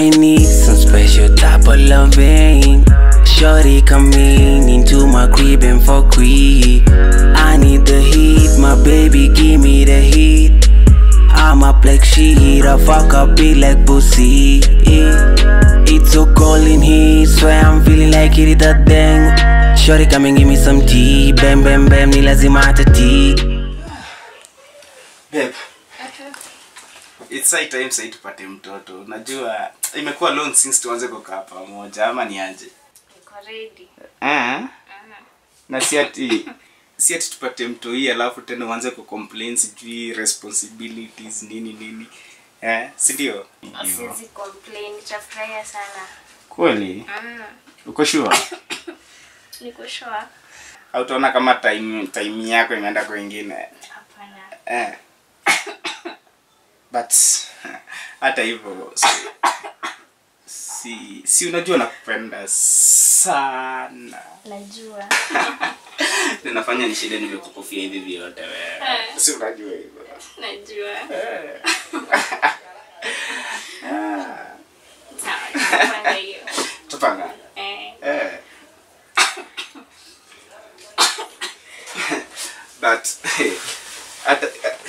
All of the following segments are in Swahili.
I need some special type of loving. Shorty coming into my crib and for quick. I need the heat, my baby, give me the heat. I'm up like shit, I fuck up it like pussy. It's so cold in here, swear I'm feeling like it is a thing. Shorty come and give me some tea, bam bam bam, ni lazima hata tea. Babe. It's high time sasa tupate mtoto. Unajua imekuwa long since tuanze kukaa pamoja ama ni aje? Niko ready. Eh? Na si ati si ati tupate mto hii alafu tena uanze kucomplain sijui responsibilities nini nini. Eh, si ndio? Siwezi complain, nitafurahia sana. Kweli? Mm. Uko sure? Niko sure. Au utaona kama time time yako imeenda kwingine? Hapana. Eh. But hata hivyo si, si, si unajua nakupenda sana. Najua. Ninafanya nishinde nimekukufia hivi vyote wewe. Si unajua hivyo. Najua. Eh. Sawa, tutapanga hiyo. Tupanga. Eh. Eh. But hata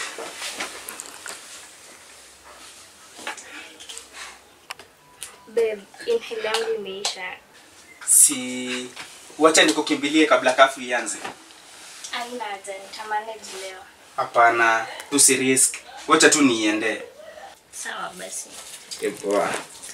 Babe, inhale yangu imeisha. si wacha nikukimbilie kabla kafu ianze. Haina haja, nitamanage leo. Hapana, usirisk. Wacha tu niende. Sawa basi. Poa.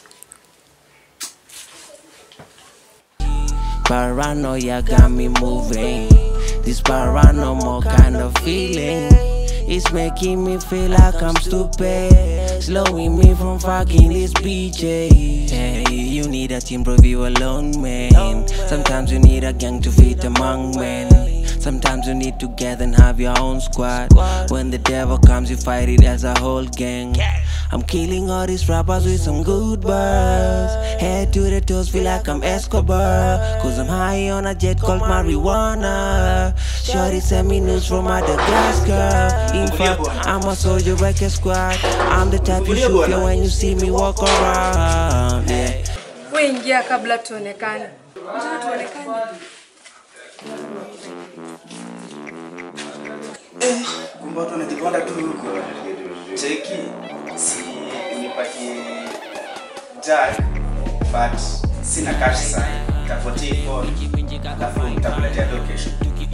Paranoia got me moving. This paranormal kind of feeling. It's making me feel like I'm stupid. Slowing me from fucking this BJ. Hey, you need a team, bro, you alone, man. Sometimes you need a gang to fit among men. Sometimes you need to gather and have your own squad. When the devil comes, you fight it as a whole gang. I'm killing all these rappers with some good bars. Head to the toes, feel like I'm Escobar. Cause I'm high on a jet called marijuana. Shorty send me news from Madagascar. In fact, I'm a soldier record squad. I'm the type you shoot you when you see me walk around. Yeah. We ingia kabla tuonekane. Njoo tuonekane. Kumbe watu wanajipanda tu huko. Cheki. Si nipatie Jack but sina cash sana. Tafutie phone. Alafu nitakuletea location.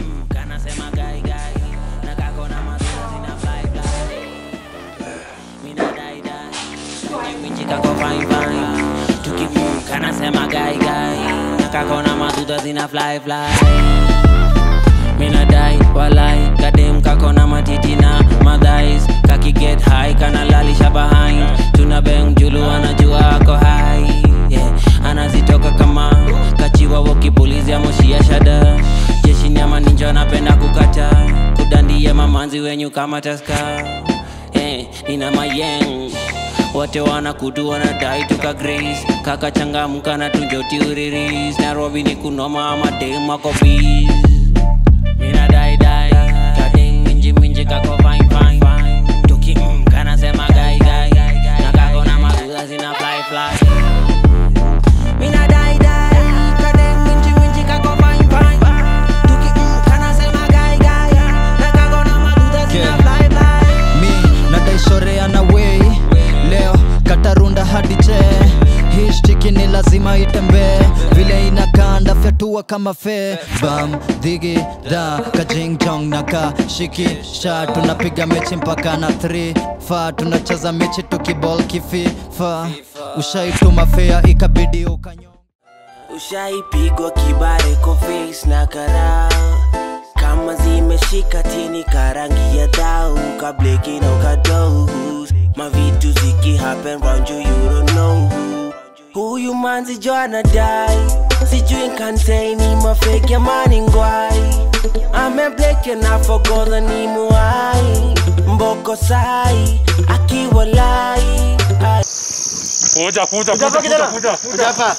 Kako fine fine Tukivuka nasema gai gai Nakako na maduda zina fly fly Mina dai walai Kadem kako na matiti na madhais Kaki get high kana lalisha behind Tuna bang julu anajua ako high yeah. Anazitoka kama kachiwa wakipulizia moshi ya shada Jeshi nyama ninja napenda kukata Kudandia mamanzi wenyu kama taska yeah. Nina mayeng wote wanakutu wanadai tuka grace kaka changamka na tunjoti uriris nairobi ni kunoma ama dem wako biz mina dai dai kadem minji minji kako fine fine tuki mm, kana sema gai gai na kako na maduda zina fly fly mina dai dai kadem minji minji kako fine fine tuki mm, kana sema gai gai na kako na maduda zina Yeah. fly fly mi nadaishorea na wei leo katarunda hadi che hii shtiki ni lazima itembee vile inakanda fyatua kama fe bam dhigi da kajingjong na ka shiki sha tunapiga mechi mpaka na 3 fa tunacheza mechi tukibol kififa ushaituma fea ikabidi ukanyo ushaipigwa kibare kwa face na karao kama zimeshika tini karangi ya dau kableki na ukadous mavitu ziki happen round you you don't know huyu manzi jo anadai sijui nkantaini mafeki ya mani ngwai amebleke na fogodha ni muai mboko sai akiwa lai Ai. Kuja kuja kuja kuja kuja. Kuja hapa.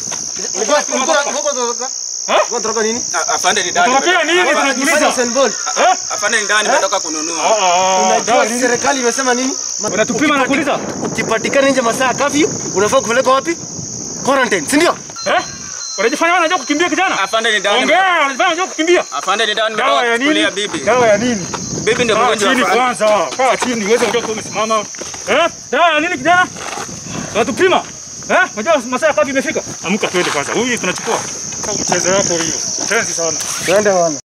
Afande ni ndani. Tunataka nini tunajiuliza? Afande ni ndani nimetoka kununua. Unajua serikali imesema nini? Unatupima na kuuliza? Ukipatikana nje masaa kafyu, unafaa kupelekwa wapi? quarantine, si ndio? Eh? Unajifanya wewe unajua kukimbia kijana? Afande ni dawa. Ongea, unajifanya unajua kukimbia? Afande ni dawa Dawa ya nimetoka kulia nini? bibi. Dawa ya nini? Bibi ndio Kaa mgonjwa. chini afande. kwanza. Kaa chini uweze kujua kama umesimama. Eh? Dawa ya nini kijana? Unatupima? Eh? Unajua masaa ya kazi imefika? Amka twende kwanza. Huyu tunachukua. Mchezo wako hiyo. Tenzi sana. Twende bwana.